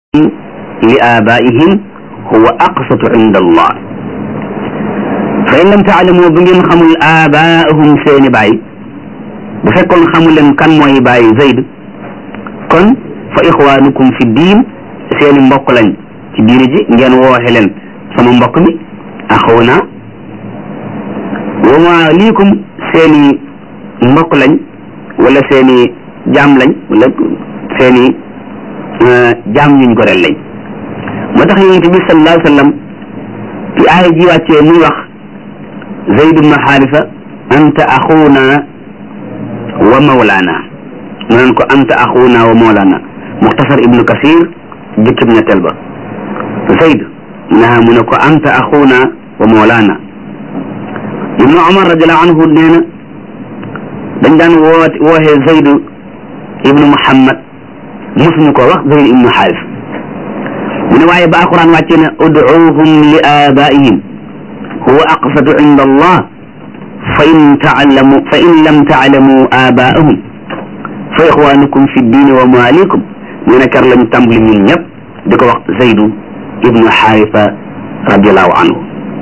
li abaihim huwa aqsatu inda allah fa in lam taalamu bu ngeen xamul abaahum seeni baay bu fekkoon xamul leen kan mooy baay Zayd kon fa ixwaanukum fi diin seeni mbokk lañ ci diine ji ngeen wooxe leen sama mbokk mi axuuna wa maalikum seeni mbokk lañ wala seeni jaam lañ wala seeni jaam ñuñ ko rel lañ moo tax yonent bi sallallahu alayhi wa sallam ci aaya ji wàccee muy wax Zayd ibn Haarisa anta axuuna wa mawlaana mu naan ko anta axuuna wa mawlaana muxtasar ibnu kasir jukkib ñetteel ba Zayd naa mu ne ko anta axuuna wa mawlaana ibnu Umar radiallahu anhu nee na dañ daan woote wooxee Zayd ibnu Muhammad mosuñu ko wax Zayd ibnu Xaaris mu ne waaye ba alquran wàcce ne udcuuhum li aabaihim huwa aqsatu inda allah fa in taalamu fa in lam taalamu aabaahum fa ixwaanukum fi ddiini wa maalikum ñu ne kar lañ tàmbali ñun ñëpp di ko wax Zaydu ibnu Xaarisa radiallahu anhu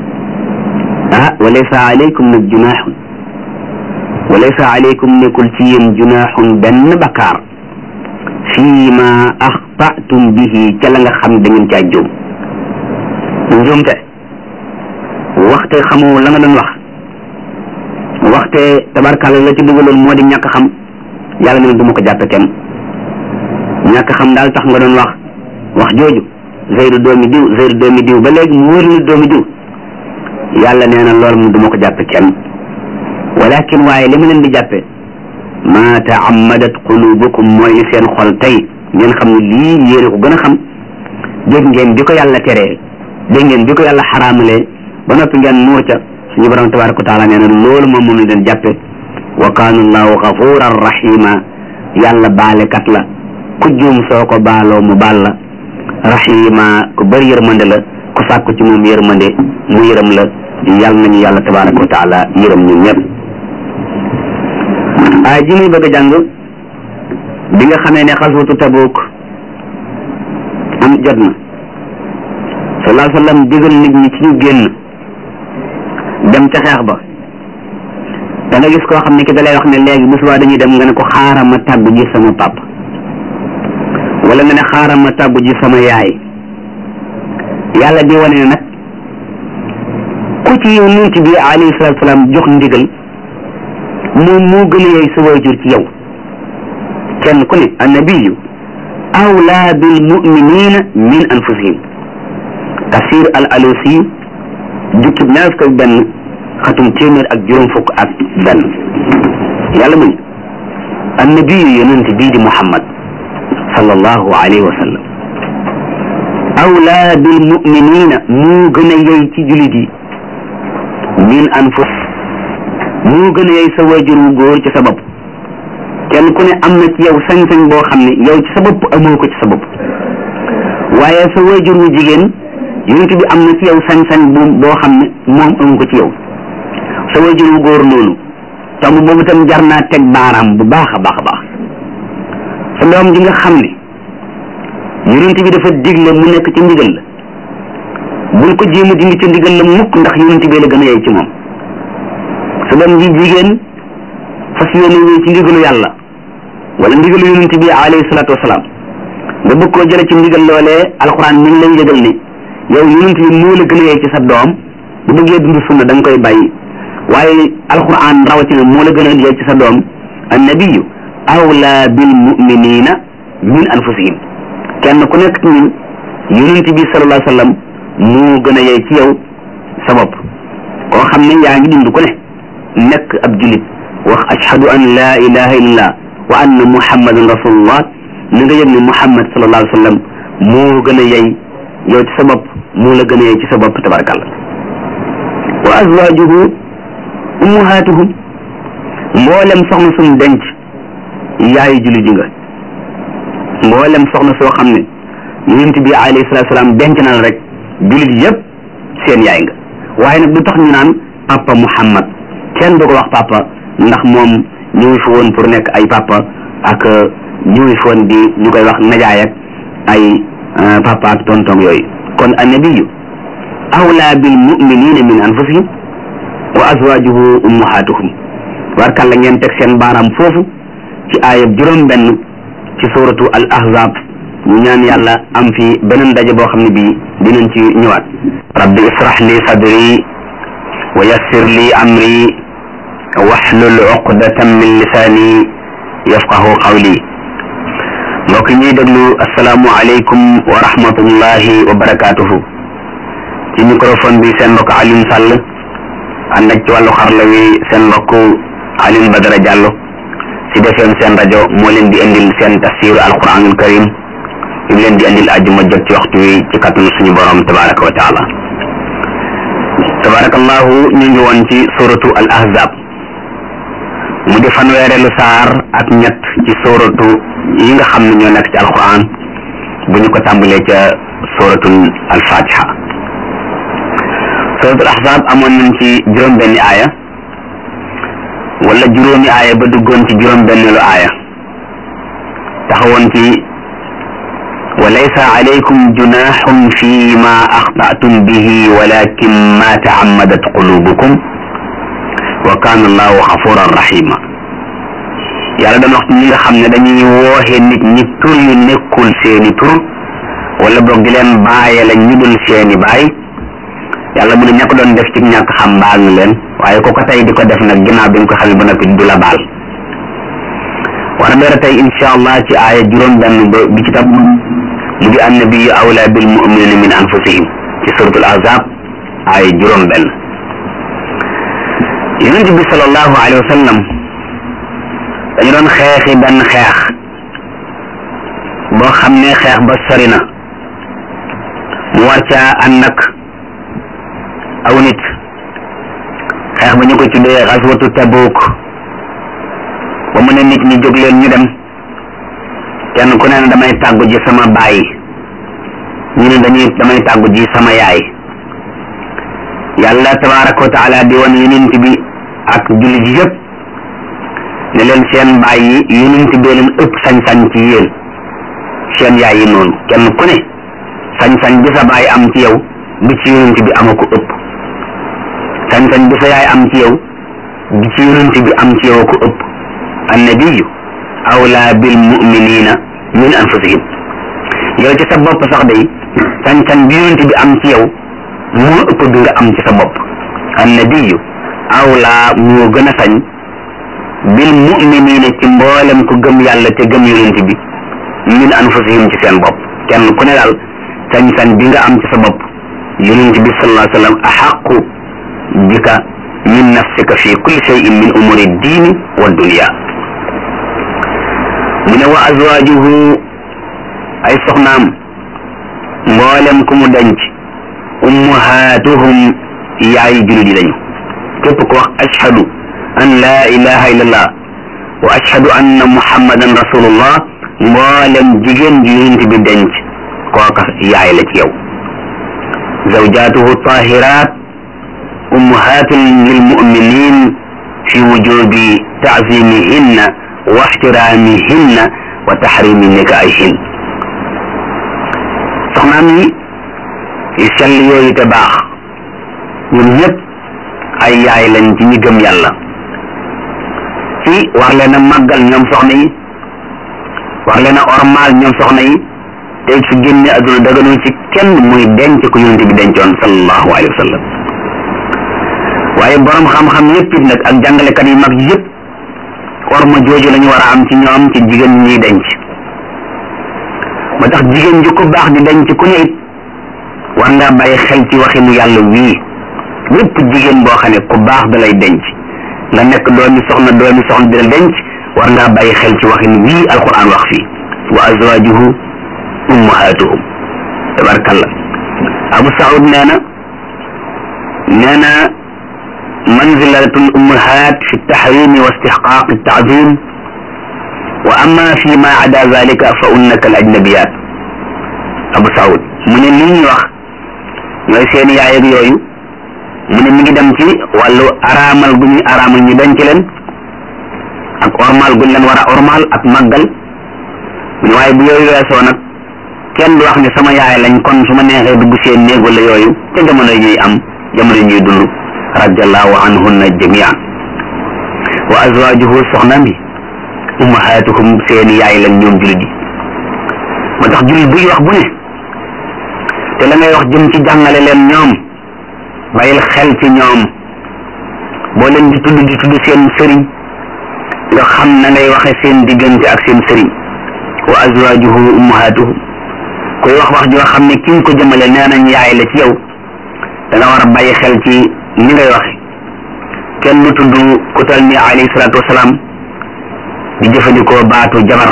ah wa laysa alaykum nag junaaxun wa laysa alaykum nekkul ci yéen junaaxun benn bakkaar fii ma axtatum bihi ca la nga xam da ngeen caa juum njuumte waxte xamoo la nga doon wax waxte tabarkàlla la ci dugaloon moo di ñàkk xam yàlla ne du ma ko jàppe kenn ñàkk xam daal tax nga doon wax wax jooju Zeydu doomi diw Zeydu doomi diw ba léegi mu wóor ni doomi diw yàlla nee na loolu mu du ma ko jàppe kenn walakin waaye li ma leen di jàppe ma taammadat qulubukum mooy li seen xol tey ngeen xam ne lii yéene ko gën a xam dégg ngeen bi ko yàlla teree dégg ngeen bi ko yàlla xaraamalee ba noppi ngeen nuur ca suñu borom tabaraka wa taala nee na loolu moom moom la leen jàppe wa kaana allahu gafuran rahima yàlla baalekat la ku juum soo ko baaloo mu baal la rahima ku bëri yërmande la ku sàkku ci moom yërmande mu yërëm la yàlla nañu yàlla tabaraka wa taala yërëm ñun ñëpp aay ji muy bëgg a jàng bi nga xamee ne xaswatu Tabuk am jot na sallallahu alayhi wa sallam digal nit ñi ci ñu génn dem ca xeex ba da nga gis koo xam ne ki da lay wax ne léegi bu subaa dañuy dem nga ne ko xaaral ma tàggu ji sama pap wala nga ne xaaral ma tàggu ji sama yaay yàlla di wane ne nag ku ci yonent bi alayhi salaatu salaam jox ndigal moom moo gën a yey sa waajur ci yow kenn ku ne annabiyu awlaa bil muminina min anfusihim tafsir al alusi jukkib ñaar fukk ak benn xatum téeméer ak juróom fukk ak benn yàlla mu ne annabiyu yonent bii di muhammad sallallahu alayhi wa sallam awlaa bil muminina moo gën a yey ci julit yi min anfus moo gën a yey sa waajur wu góor ci sa bopp kenn ku ne am na ci yow sañ-sañ boo xam ne yow ci sa bopp amoo ko ci sa bopp waaye sa waajur wu jigéen yonent bi am na ci yow sañ-sañ bu boo xam ne moom amu ko ci yow sa waajur wu góor noonu tomb boobu tam jar naa teg baaraam bu baax a baax a baax sa doom ji nga xam ne yonent bi dafa digle mu nekk ci ndigal la bul ko jéem a dindi ci ndigal la mukk ndax yonent bi la gën a yey ci moom sa doom ji jigéen fas yéene wéy ci ndigalu yàlla wala ndigalu yonent bi alayhi salaatu wasalaam nga bëgg koo jële ci ndigal loolee alxuraan mi ngi lay yëgal ni yow yonent bi moo la gën a yey ci sa doom bu bëggee dund sunna da nga koy bàyyi waaye alxuraan rawatina moo la gën a yey ci sa doom annabiyu awla bil muminina min anfusihim kenn ku nekk ci ñun yonent bi sallallahu alayhi wa sallam moo gën a yey ci yow sa bopp koo xam ne yaa ngi dund ku ne nekk ab julit wax ashhadu an laa ilaha illallah wa anna muhammadan rasulullah na nga yëg ne muhammad sallallahu alayhi wa sallam moo gën a yey yow ci sa bopp moo la gën a yey ci sa bopp tabarakallah wa azwajuhu ummahatuhum mboolem soxna suñ denc yaayu jullit yi nga mboolem soxna soo xam ne yonent bi alayhi salatu salaam denc na la rek jullit yëpp seen yaay nga waaye nag du tax ñu naan papa muhammad kenn du ko wax papa ndax moom ñëw fi woon pour nekk ay papa ak ñëw fi woon di ñu koy wax najaay ak ay papa ak tonton yooyu kon annabiyu awla bil muminina min anfusihim wa azwajuhu ummahatuhum warkal la ngeen teg seen baaraam foofu ci aayab juróom benn ci suratu al ahzab ñu ñaan yàlla am fi beneen daje boo xam ne bii dinañ ci ñëwaat rabbi israh li sadri wa yassir li amri waxlul uqdatan min lisaani yafqahu qawli mbokk ñuy déglu asalaamu aleykum wa rahmatullahi wa barakatuhu ci microphone bi seen mbokk Alioune Sall ànd ak ci wàllu xarala wi seen mbokk Alioune Badara Diallo ci defeem seen rajo moo leen di indil seen tafsiru alquranul karim ñu leen di indil àjjuma jot ci waxtu wi ci kàttanu suñu borom tabaraka wa taala tabarakallahu ñu ngi woon ci suratu al ahzab mu di fanweereelu saar ak ñett ci suratu yi nga xam ne ñoo nekk ci alquran bu ñu ko tàmbalee ca suratul al fatiha suratul ahzab amoon nañ ci juróom benni aaya wala juróomi aaya ba duggoon ci juróom benneelu aaya taxawoon ci wa laysa alaykum junahun fi ma axtatum bihi walakin ma taammadat qulubukum wa kana allahu xafuran rahima yàlla dana wax ñi nga xam ne dañuy wooxe nit ñi tur yu nekkul seeni tur wala boog di leen bàyye la ñu dul seeni baay yàlla mu ne ña ko doon def ci ñàkk xam baal na leen waaye ku ko tey di ko def nag ginnaaw bi nga ko xam ba noppi du la baal war a dara tey insha allah ci aaya juróom benn ba bi ci tab mu di annabiyu awla bil muminina min anfusihim ci suratul ahzab aaya juróom benn yonent bi sallallahu alayhi wa sallam dañu doon xeexi benn xeex boo xam ne xeex ba sori na mu war caa ànd ak aw nit xeex ba ñu ko tuddee xaswatu tabuk ba mu ne nit ñi jóg leen ñu dem kenn ku ne damay tàggu ji sama baay ñu ne dañuy damay tàggu ji sama yaay yàlla tabaraka wa taala di wan yonent bi ak jullit yi yëpp ne leen seen baay yi yonent bee leen ëpp sañ-sañ ci yéen seen yaay yi noonu kenn ku ne sañ-sañ bi sa baay am ci yow bi ci yonent bi ama ko ëpp sañ-sañ bi sa yaay am ci yow bi ci yonent bi am ci yow ko ëpp annabiyu awla bil muminina min anfusihim yow ci sa bopp sax day sañ-sañ bi yonent bi am ci yow moo ëpp bi nga am ci sa bopp annabiyu awla moo gën a sañ bil muminina ci mboolem ku gëm yàlla te gëm yonent bi min anfusihim ci seen bopp kenn ku ne daal sañ-sañ bi nga am ci sa bopp yonent bi sallallahu alayhi wa sallam axaqu bika min nafsika fi kulli shay'in min umuri diini wa dunya mu ne wa azwaajuhu ay soxnaam mboolem ku mu denc ummahaatuhum yaayi jullit yi lañu képp ko wax ashhadu an laa ilaha illallah wa ashhadu anna muhammadan rasulullah mboolem jigéen ji yonent bi denc kooka yaay la ci yow zawjaatuhu tahirat ummahatun lilmuminin fi wujubi taazimihinna wa ixtiramihinna wa taxrimi nikaahihin soxnaam yi yu sell yooyu te baax ñun ñëpp ay yaay lañ ci ñi gëm yàlla ci war leen a màggal ñoom soxna yi war leen a ormaal ñoom soxna yi te su génne adduna daganul ci kenn muy denc ko yonent bi dencoon sallallahu alayhi wa sallam waaye borom xam-xam yëpp it nag ak jàngalekat yu mag yëpp orma jooju la ñu war a am ci ñoom ci jigéen ñuy denc ba tax jigéen ju ko baax di denc ku ne it war ngaa bàyyi xel ci waxinu yàlla wii ñëpp jigéen boo xam ne ku baax da lay denc nga nekk doomi soxna doomi soxna di la denc war ngaa bàyyi xel ci waxin wii alquran wax fii wa azwajuhu ummahatuhum tabarkalla abu saud nee na nee na manzilatul ummahat fi tahrimi wa istihqaq taadim wa amma fi ma ada zalika fa unnaka al ajnabiyat abu saud mu ne li ñuy wax ñooy seen yaay ak yooyu mu ne mi ngi dem ci wàllu araamal gu ñuy araamal ñu denc leen ak ormal guñ leen war a ormal ak màggal mu ne waaye bu yooyu weesoo nag kenn du wax ne sama yaay lañ kon su ma neexee dugg seen néeg wala yooyu te jamono yi ñuy am jamono yi ñuy dund radiallahu anhunna jamian wa azwajuhu soxna mi ummahatuhum seeni yaay lañ ñoom julit yi moo tax julit buy wax bu ne te la ngay wax jëm ci jàngale leen ñoom bàyyil xel ci ñoom boo leen di tudd di tudd seen sëriñ nga xam na ngay waxe seen diggante ak seen sëriñ wa azwajuhu ummahatuhum koy wax wax joo xam ne ki nga ko jëmale nee nañ yaay la ci yow da nga war a bàyyi xel ci ni ngay waxe kenn du tudd ku tal ni alayhi salaatu wasalaam di jëfandikoo baatu jabar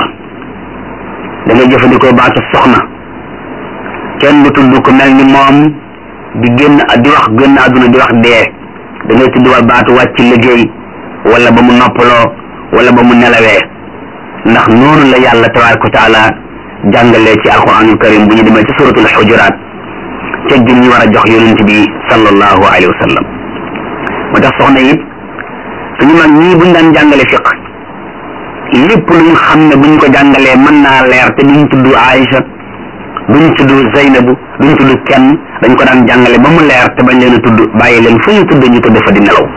da ngay jëfandikoo baatu soxna kenn du tudd ku mel ni moom di génn di wax génn àdduna di wax dee da ngay tudd wal baatu wàcc liggéey wala ba mu noppaloo wala ba mu nelawee ndax noonu la yàlla tabaraka wa taala jàngalee ci alquranul karim bu ñu demee ci suratul xujuraat teggin ñu war a jox yonent bi sallallahu alayhi wa sallam moo tax soxna yi suñu mag ñii buñ daan jàngale fiq lépp lu ñu xam ne buñ ko jàngalee mën naa leer te duñ tudd Aïcha duñ tudd Zeynabu duñ tudd kenn dañ ko daan jàngale ba mu leer te bañ leen a tudd bàyyi leen fu ñu tudd ñu tudd fa di nelaw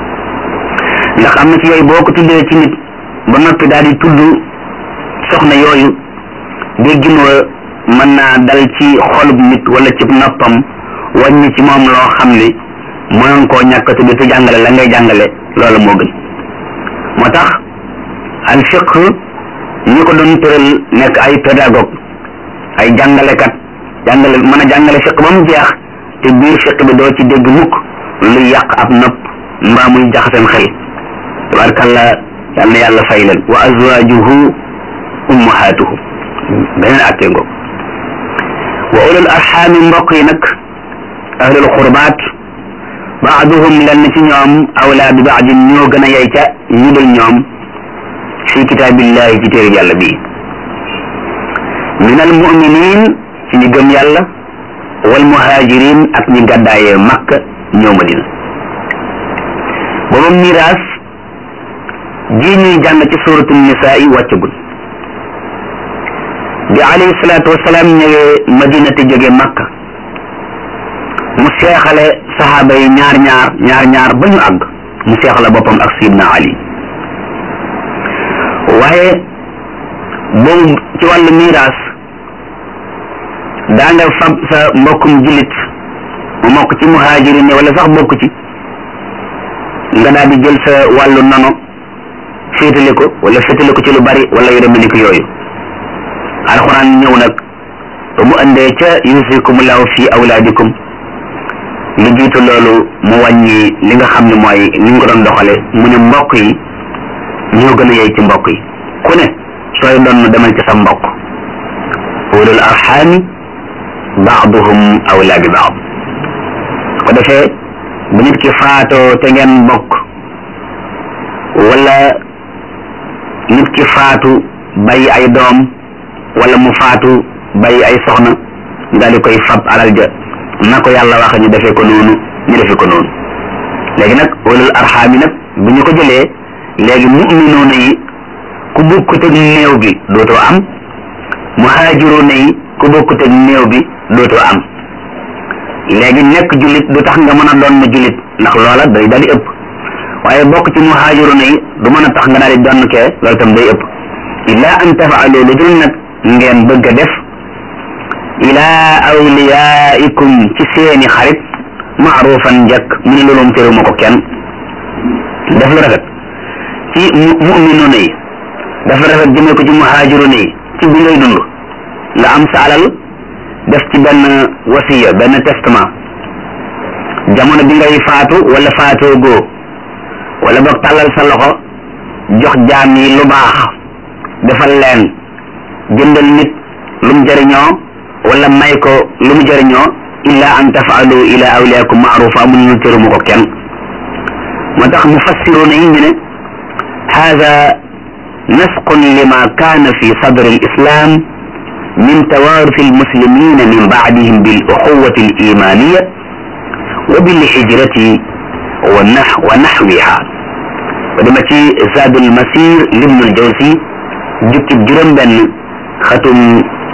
ndax am na ci yooyu boo ko tuddee ci nit ba noppi daal di tudd soxna yooyu déggin wa mën naa dal ci xolub nit wala ci noppam wàññi ci moom loo xam ne mënoon koo ñàkk a tudd te jàngale la ngay jàngale loolu moo gën moo tax al fiq ñi ko doon tëral nekk ay pédagogue ay jàngalekat jàngale mën a jàngale fiq ba mu jeex te biir fiq bi doo ci dégg mukk luy yàq ab nopp mbaa muy jaxaseen xel tabarkalla yal na yàlla fay leen wa azwajuhu ummahatuhu beneen attee ngoog wa ulul arxaami mbokk yi nag ahlul xurbaat baaduhum lenn ci ñoom awlaa bi baadin ñoo gën a yey ca ñu dul ñoom fi kitaabillahi ci téere yàlla bii min al muminin ci ñi gëm yàlla wal muhajirin ak ñi gàddaayee makka ñëw madina booba miraas ji ñuy jàng ci suratul nisaa yi wàccagul bi alayhi salaatu wasalaam ñëwee madina te jóge makka mu seexale saxaaba yi ñaar ñaar ñaar ñaar ba ñu àgg mu seexale boppam ak sidna ali waaye boobu ci wàllu miraas daa nga fab sa mbokkum jullit mu mokk ci muhaajirin ne wala sax bokk ci nga daal di jël sa wàllu nono féetale ko wala féetale ko ci lu bari wala yu demee ni ko yooyu alxuraan ñëw nag ba mu andee ca yusikumullahu fi awlaadikum lu jiitu loolu mu wàññi li nga xam ne mooy ni ñu ko doon doxale mu ne mbokk yi ñoo gën a yey ci mbokk yi ku ne sooy doon demal ci sa mbokk ulul arxaami baaduhum awla bi baad ko defee bu nit ki faatoo te ngeen bokk wala nit ki faatu bàyyi ay doom wala mu faatu bàyyi ay soxna ñu daal di koy fab alal ja na ko yàlla waxe ñu defee ko noonu ñu defee ko noonu léegi nag ulul arxaami nag bu ñu ko jëlee léegi mu'minoona yi ku bokkut ak néew bi dootoo am muhaajiroona yi ku bokkut ak néew bi dootoo am léegi nekk jullit du tax nga mën a doon na jullit ndax loola day daal di ëpp waaye bokk ci muhaajiroona yi du mën a tax nga daal di doon kee loolu tam day ëpp illaa an tafaalu lu dul nag ngeen bëgg a def ilaa awliyaikum ci seeni xarit maarufan njëkk mu ne loolu teruma ko kenn def lu rafet ci mu'minoona yi dafa rafet jëmee ko ci muhaajiroona yi ci bi ngay dund nga am sa alal def ci benn wasiya benn testament jamono bi ngay faatu wala faatoo goo wala boog tàllal sa loxo jox jaam yi lu baax defal leen jëndal nit lu mu jëriñoo wala may ko lu mu jëriñoo illa an tafaalu ila awliyakum maarufa mun ñu tëruma ko kenn moo tax mufassiruuna yi ñu ne hada nasqun lima kaana fi sadri alislam min tawaruth almuslimina min baadihim biluxuwati alimaniya wa bilhijrati wa naxwiha ba dama ci zaad almasir libnu aljawsi jukkib juróom benn xatum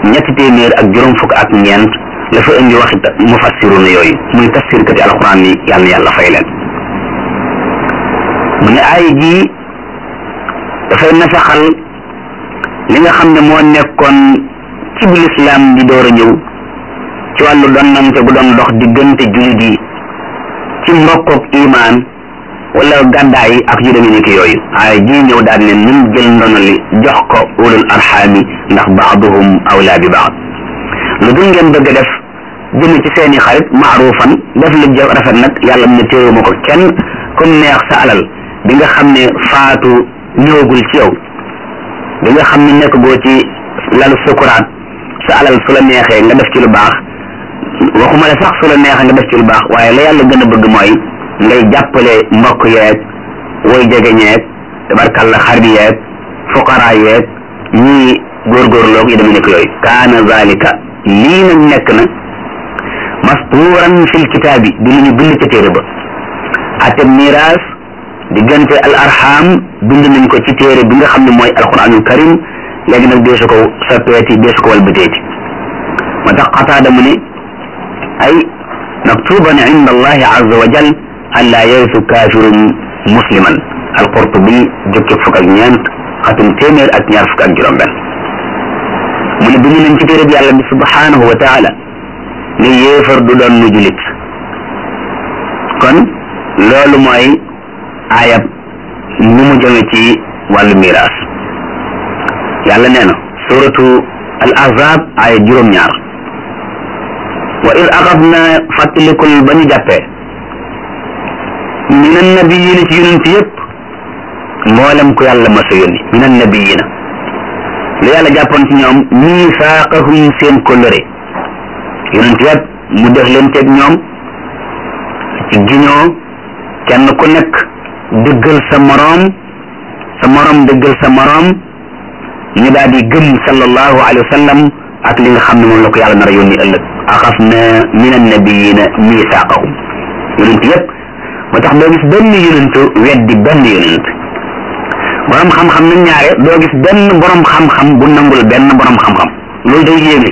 ñetti téeméer ak juróom fukk ak ñeent la fa indi waxi mufassiruna yooyu muy tafsirkati alquran yi yàlla na yàlla fay leen mu ne aay jii dafay nasaxal li nga xam ne moo nekkoon ci bu lislaam di door a ñëw ci wàllu donnante gu doon dox diggante jullit yi ci mbokkook imaan wala gàddaay ak yu demee ni ki yooyu aay jii ñëw daal ne nun jël ndono li jox ko ulul arxaami ndax baaduhum awlaa bi baad lu dul ngeen bëgg a def jëm ci seeni xarit maarufan def lu jëf rafet nag yàlla mu ne téewuma ko kenn comme neex sa alal bi nga xam ne faatu ñëwagul ci yow bi nga xam ne nekk goo ci lalu sukuraat sa alal su la neexee nga def ci lu baax waxuma la sax su la neexee nga def ci lu baax waaye la yàlla gën a bëgg mooy ngay jàppale mbokk yeeg woy jege ñeeg tabarkalla xarit yeeg fuqara yeeg ñii góorgóorloog yi dama nekk yooyu kaana zalika lii nag nekk na mastuuran fil kitaabi di lu ñu bind ca téere ba ate miraas diggante al arham bind nañ ko ci téere bi nga xam ne mooy alquranul karim léegi nag deesu ko soppeeti deesu ko walbateeti ma tax qataada mu ne ay maktuban inda allahi azza wa jal an laa yarisu kaafirun musliman alqurtubi jukki fukk ak ñeent xatum téeméer ak ñaar fukk ak juróom benn mu ne bind nañ ci téere bi yàlla bi subhanahu wa taala ne yéefar du doon nu julit kon loolu mooy ayab ni mu jëme ci wàllu miraas yàlla nee na suratu al ahzab aya juróom-ñaar wa id axadna fàttalikul ba ñu jàppee min annabiyina ci yonent yëpp mboolem ku yàlla masa yónni min annabiyina lu yàlla jàppoon ci ñoom miisaaqahum seen kóllëre yonent yëpp mu def leen teeg ñoom ci giñoo kenn ku nekk dëggal sa moroom sa moroom dëggal sa moroom ñu daal di gëm sallallahu alayhi wa sallam ak li nga xam ne moom la ko yàlla nar a yónni ëllëg axaf na min annabiyina miisaaqahum yonent yëpp moo tax doo gis benn yonentu weddi benn yonent borom xam-xam nag ñaare doo gis benn borom xam-xam bu nangul benn borom xam-xam loolu day yéeme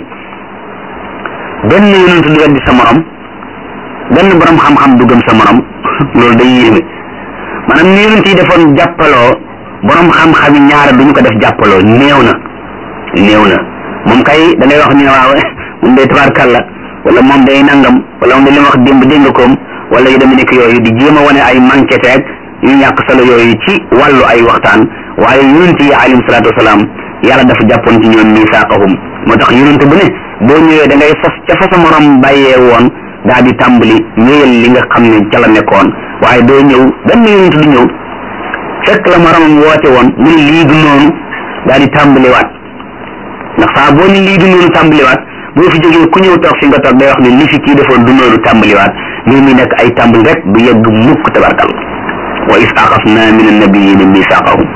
benn yonentu du weddi sa morom benn borom xam-xam du gëm sa morom loolu day yéeme maanaam ni yonent yi defoon jàppaloo borom xam-xam yi ñaare duñu ko def jàppaloo néew na néew na moom kay da ngay wax ñu ne waaw moom day tabaarkàlla wala moom day nangam wala moom day li ma wax démb dégg nga koom wala yu demee nekk yooyu di jéem a wane ay manqué teeg yu ñàkk solo yooyu ci wàllu ay waxtaan waaye yonent yi alayhim salaatu wasalaam yàlla dafa jàppoon ci ñoom misaaqahum moo tax yonent bu ne boo ñëwee da ngay fas ca fa sa morom bàyyee woon daal di tàmbali ñëwal li nga xam ne ca la nekkoon waaye doo ñëw benn yonent du ñëw fekk la moromam woote woon mu ne lii du noonu daal di tàmbaliwaat ndax saa boo ni lii du noonu tàmbaliwaat boo fi jógee ku ñëw toog fi nga toog day wax ne li fi kii defoon du noonu tàmbaliwaat mbir mi nekk ay tàmbali rek du yegg mukk tabarkal wa is axafna min annabiyina misaqahum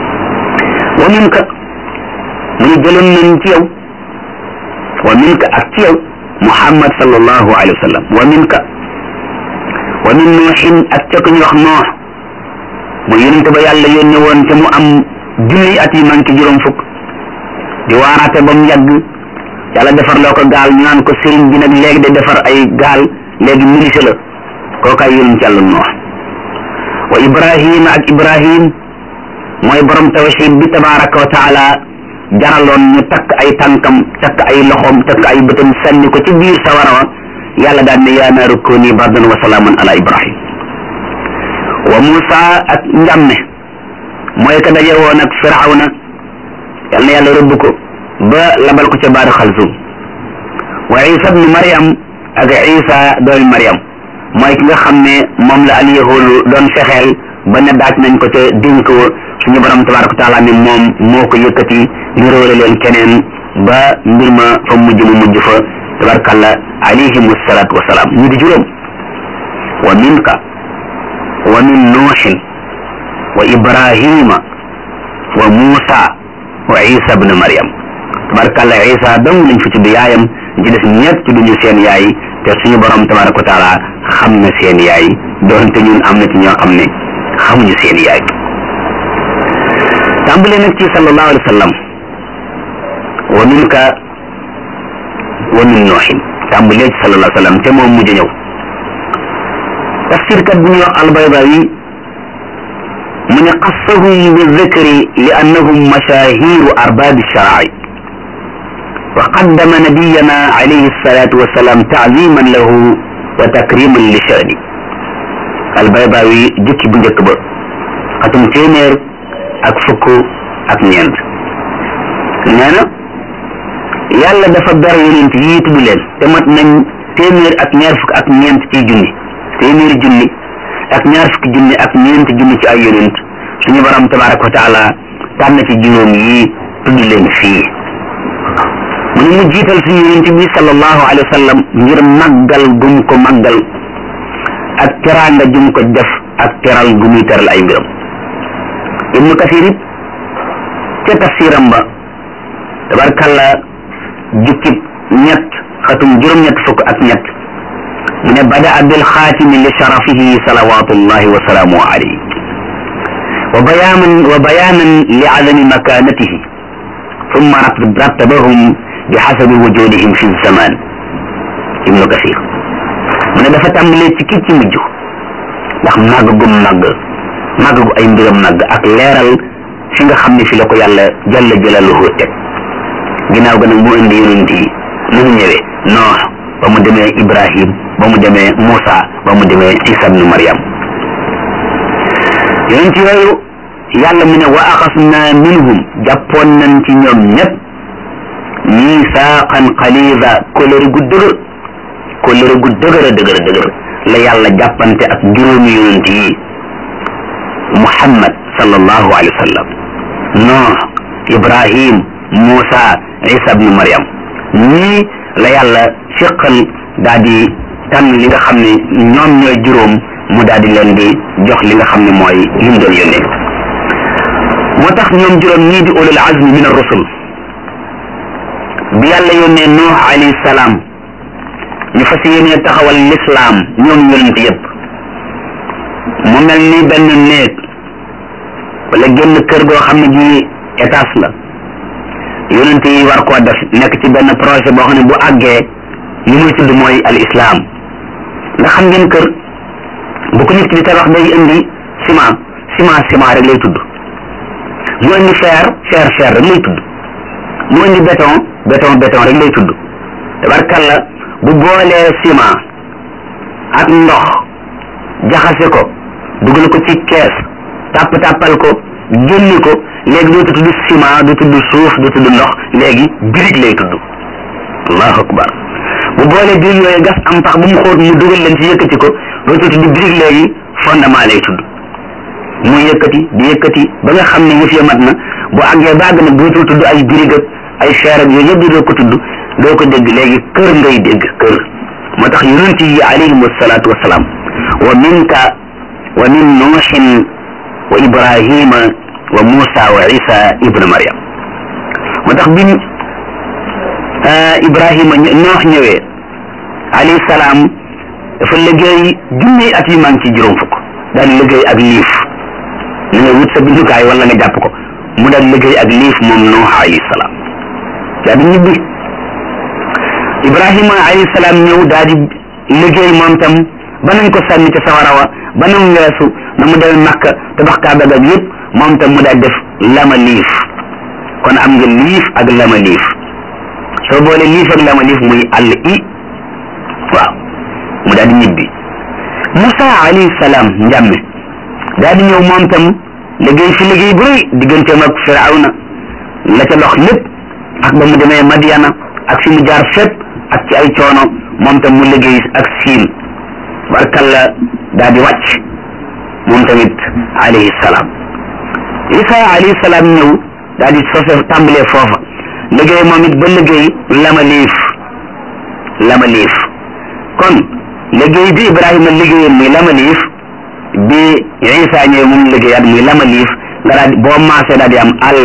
wa minka mu ne jëloon nañ ci yow wa minka ak ci yow muhammad sallallahu alayhi wa sallam wa minka wa min nuuxin ak ca ku ñu wax noox mu yonent ba yàlla yónne woon te mu am junni at yi manqué juróom fukk di waaraate ba mu yàgg yàlla defar loo ko gaal ñu naan ko sëriñ bi nag léegi de defar ay gaal léegi ministre la kookaay yonent yàlla noox wa ibrahima ak ibrahim mooy borom tawxid bi tabaraka wa taala jaraloon ñu takk ay tànkam takk ay loxoom takk ay bëtam sànni ko ci biir sawara wa yàlla daan ne yaa naaru kooni bardan wa salaaman ala ibrahim wa musa ak njàmme mooy ka daje woon ak firawna yal na yàlla rëbb ko ba labal ko ca baaru xalsum wa isa bnu mariam ak isa doomi mariam mooy ki nga xam ne moom la alyahudu doon fexeel ba ne daaj nañ ko te dénk wa suñu borom tabaraka wa taala ne moom moo ko yëkkati ñu róole leen keneen ba mbir ma fa mujj mu mujj fa tabarakalla alayhim salaatu wasalaam ñu di juróom wa minka wa min nuuxin wa ibrahima wa muusa wa isa bnu mariam tabarakalla isa dong lañ fi tudd yaayam ci des ñett ci duñu seen yaay te suñu borom tabaraka wa taala xam na seen yaay doonte ñun am na ci ñoo xam ne xamuñu seen yaay tàmbale nag ci sallallahu alayhi wa sallam wa minka wa min nooxin tàmbalee ci sallallahu alayhi wa sallam te moom mujj ñëw tafsirkat bu ñuy wax albaydawi mu ne qassahum bi dhikri li annahum mashahiru arbaabi sharaai wa qaddama nabiyana alayhi salatu wassalam taaziman lahu wa takriman li shani albaydawi jukki bu njëkk ba xatum téeméer ak fukk ak ñeent nee na yàlla dafa ber yonent yii tudd leen te mat nañ téeméer ak ñaar fukk ak ñeent ci junni téeméeri junni ak ñaar fukki junni ak ñeenti junni ci ay yonent suñu borom tabaraka wa taala tànn ci juróom yi tudd leen fii mu ne mu jiital suñu yonent bi sallallahu alayhi wa sallam ngir màggal gum ko màggal ak teraanga jum ko def ak teral gu muy teral ay mbiram ibnu kasir it ca tafsiram ba tabarkalla jukkib ñett xatum juróom-ñett fukk ak ñett mu ne badaa bil xaatimi li sharafihi salawatullahi wa salaamuhu alayhi wa bayaanan wa bayaanan li adami makanatihi thumma rattabahum bi xasabi wujudihim fi zaman ibnu kasir mu ne dafa tàmbalee ci kii ci mujj ndax màgg gum màgg màgg gu ay mbiram màgg ak leeral fi nga xam ne fi la ko yàlla jalla jalaluhu teg ginnaaw ga nag mu indi yonent yi nu mu ñëwee noox ba mu demee ibrahim ba mu demee Moussa ba mu demee Isa ibnu Maryam yonent yooyu yàlla mu ne wa axasna minhum jàppoon nañ ci ñoom ñëpp misaaqan xalida kóllëre gu dëgër kóllëre gu dëgër a dëgër dëgër la yàlla jàppante ak juróomi yonent yi Muhammad sallallahu alayhi wa sallam Nooh Ibrahim Moussa Isa ibnu Maryam ñii la yàlla fiqal daal di tànn li nga xam ne ñoom ñooy juróom mu daal di leen di jox li nga xam ne mooy li mu doon yónnee moo tax ñoom juróom ñii di ulul azmi min ar-rusul bi yàlla yónnee Nuux alayhi salaam ñu fas yéenee taxawal lislaam ñoom yonent yëpp mu mel ni benn néeg wala génn kër goo xam ne gi étage la yonent yi war koo def nekk ci benn projet boo xam ne bu àggee li muy tudd mooy al islam nga xam ngeen kër bu ko nit ki di tabax day indi ciment ciment ciment rek lay tudd mu indi fer fer fer rek lay tudd mu indi béton béton béton rek lay tudd tabarkalla bu boolee ciment ak ndox jaxase ko dugal ko ci kees tàpp tàppal ko génni ko léegi dootu tudd ciment du tudd suuf du tudd ndox léegi birig lay tudd allahu akbar bu boolee birig yooyu gas am pax bu mu xóot mu dugal leen ci yëkkati ko dootu tudd birig léegi fondement lay tudd mu yëkkati di yëkkati ba nga xam ne yëf ya mat na bu àggee ba àgg nag dootul tudd ay birig ak ay feer ak yooyu yëpp doo ko tudd doo ko dégg léegi kër ngay dégg kër moo tax yonent yi alayhim wasalaatu wasalaam wa minka wa min nuuxin wa ibrahima wa Moussa wa Isa ibnu Maryam moo tax bi Ibrahima noox ñëwee alayhi salaam dafa liggéey junni at yu maa ngi ci juróom fukk daal liggéey ak liif na nga wut sa bindukaay wala nga jàpp ko mu daal liggéey ak liif moom noox alayhi salaam daa di ñibbi Ibrahima alayhi salaam ñëw daal di liggéey moom tam ba nañ ko sànni ca sawara wa ba nam weesu na mu demee Makka tabax Kaaba ga yëpp moom tam mu daal def lama liif kon am nga liif ak lama liif soo boole liif ak lama liif muy àll i waaw mu daal di ñibbi Moussa alayhi salaam njàmme daal di ñëw moom tam liggéey fi liggéey bu rëy digganteem ak Firawna la ca dox lépp ak ba mu demee Madiana ak fi mu jaar fépp ak ci ay coono moom tam mu liggéey ak siin barkalla daal di wàcc moom tamit alayhi salaam isa alayhi salaam ñëw daal di sose tàmbalee foofa liggéey moom it ba liggéey lama liif lama liif kon liggéey bi ibrahima liggéeyam muy lama liif bi isa ñëw moom liggéeyaat muy lama liif nga daal boo maasee daal di am al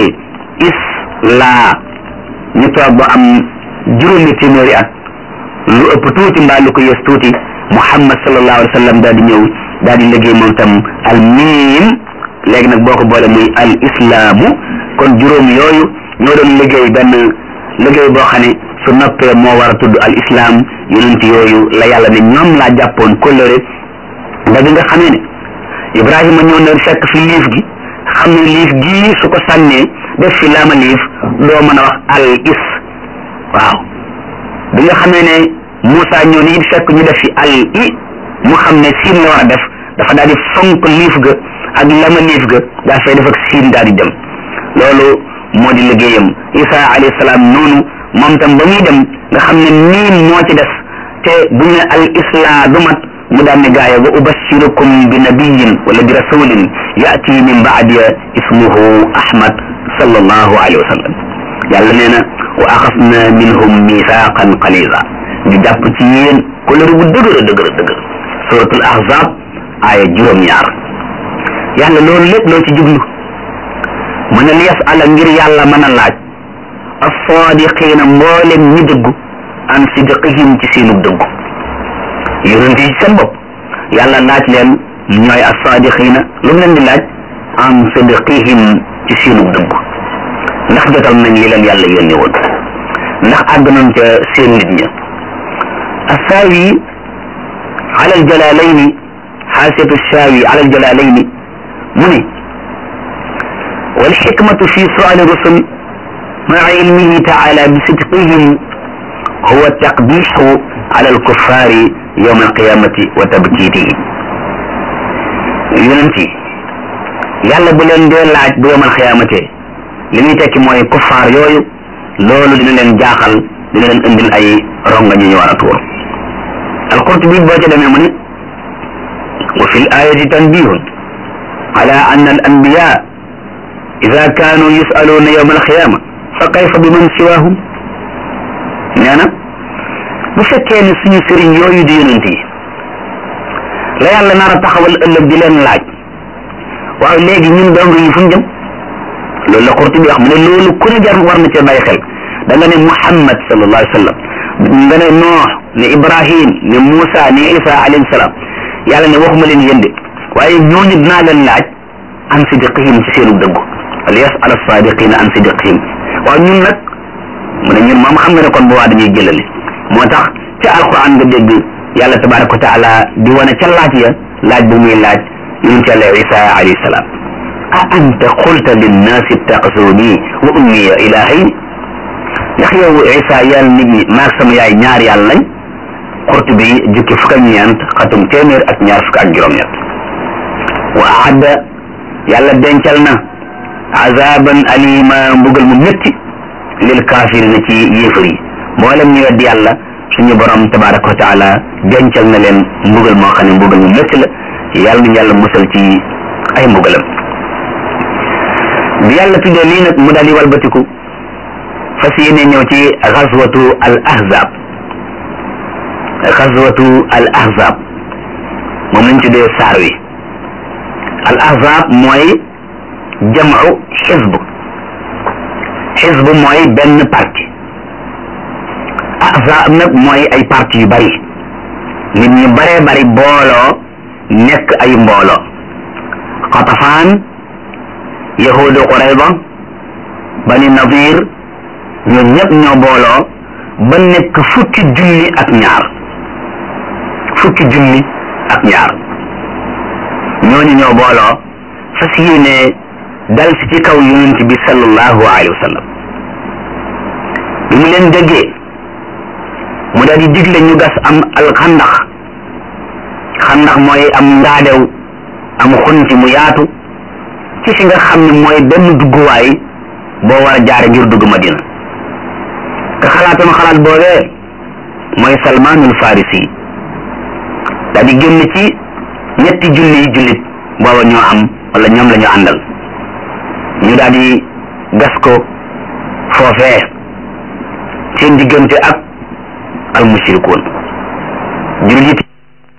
isla ñu toog ba am juróomi téeméeri at lu ëpp tuuti mbaa lu ko yës tuuti muhammad sallallahu alayhi wa sallam daal di ñëw daal di liggéey moom tam al miim léegi nag boo ko boole muy al islaamu kon juróom yooyu ñoo doon liggéey benn liggéey boo xam ne su noppee moo war a tudd al islam yonent yooyu la yàlla ne ñoom laa jàppoon kóllëre ba bi nga xamee ne ibrahima ñëw na fekk fi liif gi xam ne liif gii su ko sànnee def fi laama liif doo mën a wax al is waaw bi nga xamee ne Moussa ñëw ni it fekk ñu def fi al i mu xam ne siin la war a def dafa daal di fonk liif ga ak lama liif ga daa fay def ak siin daal di dem loolu moo di liggéeyam isa alayhi salaam noonu moom tam ba muy dem nga xam ne miin moo ci des te bu ñu ne al islam du mat mu daan ne gaaya wa ubashirukum bi nabiyin wala bi rasulin yaati min baadiya ismuhu ahmad sallallahu alayhi wa sallam yàlla nee na wa axasna minhum mithaqan qalila ñu jàpp ci yéen kolëri bu dëgër dëgër dëgër suratul ahzab aaya juróom-ñaar yàlla loolu lépp loo ci jublu mu ne li yasala ngir yàlla mën a laaj as-sadiqina mboolem ñi dëggu an sidqihim ci seenu dëggu yonent yi seen bopp yàlla laaj leen ñooy as-sadiqina lu mu leen di laaj an sidqihim ci seenu dëggu ndax jotal nañ li leen yàlla yónni woon ndax àgg nañ ca seen nit ña assaawi ala aljalaalayni xaasiyatu shaawi ala aljalaalayni mu ne walxikmatu fi suali rusul maa ilmihi taala bi sidqihim huwa taqbixu ala alkuffaari yowma alqiyamati wa tabkiitihim yonent yi yàlla bu leen dee laaj bu yowma alqiyamatee li muy tekki mooy kuffaar yooyu loolu dina leen jaaxal dina leen indil ay ronga ñu ñu war a tuur alqurtubi boo ca demee mu ne wa fi l ayati tanbihun ala anna al anbiya ida kaanu yusaluuna yowma alqiyama fa kayfa bi man siwahum nee na bu fekkee ne suñu sëriñ yooyu di yonent yi la yàlla nar a taxawal ëllëg di leen laaj waaw léegi ñun dong yi fu ñu jëm loolu la Qurtubi wax mu ne loolu ku ne jar war na cee bàyyi xel da nga ne Muhammad sallallahu alayhi wa sallam nga ne Noox ne Ibrahim ne Moussa ne Isa alayhi salaam yàlla ne waxuma leen yéen de waaye ñooñu dinaa leen laaj an sidqihim ci seenu dëggu wala yas'al as-sadiqina an sidqihim waaw ñun nag mu ne ñun moom xam nga ne kon bu waa dañuy jëlali moo tax ca alquran nga dégg yàlla tabaraka wa taala di wane ca laaj ya laaj bu muy laaj yonent yàlla Isa alayhi salaam a anta qulta linnaasi ittaxisuuni wa ummiya ilaahayn ndax yow Isa yàlla nit ñi maag sama yaay ñaar yàlla lañ Qurtubi jukki fukk ak ñeent xatum téeméer ak ñaar fukk ak juróom-ñett wa aadda yàlla dencal na azaban alima mbugal mu métti lil kaafirina ci yéefar yi mboolem ñu weddi yàlla suñu borom tabaraka wa taala dencal na leen mbugal moo xam ne mbugal mu métti la yàlla nañu yàlla musal ci ay mbugalam bi yàlla tuddee lii nag mu daal di walbatiku fas yéene ñëw ci xaswatu al ahzab xaswatu al ahzab moom lañ tuddee saar wi al ahzab mooy jamu xisb xisb mooy benn parti ahzab nag mooy ay parti yu bari nit ñu baree bari booloo nekk ay mbooloo xatafaan yahudu qurayba bani nadir ñoom ñëpp ñoo booloo ba nekk fukki junni ak ñaar fukki junni ak ñaar ñooñu ñoo booloo fas yéene dal si ci kaw yonent bi sallallahu alayhi wa sallam bi mu leen déggee mu daal di digle ñu gas am alxandax xandax mooy am ngaadew am xunti mu yaatu ci fi nga xam ne mooy benn dugguwaay boo war a jaare ngir dugg Madina te xalaatoon xalaat boobee mooy Salmaanul Farisi daal di génn ci ñetti junni yi jullit booba ñoo am wala ñoom la ñu àndal ñu daal di gas ko foofee seen diggante ak al mushrikuun jullit